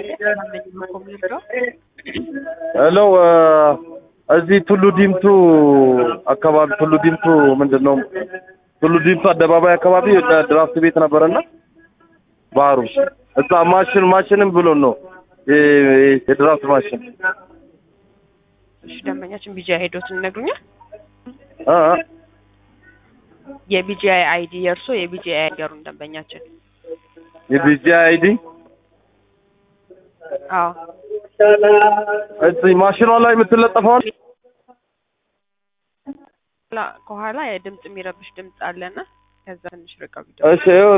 ሄሎ እዚህ ቱሉ ዲምቱ አካባቢ ቱሉ ዲምቱ ምንድን ነው ቱሉ ዲምቱ አደባባይ አካባቢ ድራፍት ቤት ነበረና ባህሩ እዛ ማሽን ማሽንም ብሎን ነው የ- የድራፍት ማሽን እሺ ደንበኛችን ቢጂ ሄዶትን ይነግሩኛል። እ እ የቢጂአይ አይዲ የእርሶ የቢጂአይ አይገሩን ደንበኛችን። የቢጂ አይዲ አዎ እዚህ ማሽኗ ላይ የምትለጠፈዋል ላ- ከኋላ የድምፅ የሚረብሽ ድምፅ አለና ከዛ ትንሽ ርቀው ቢደ እሺ ይኸው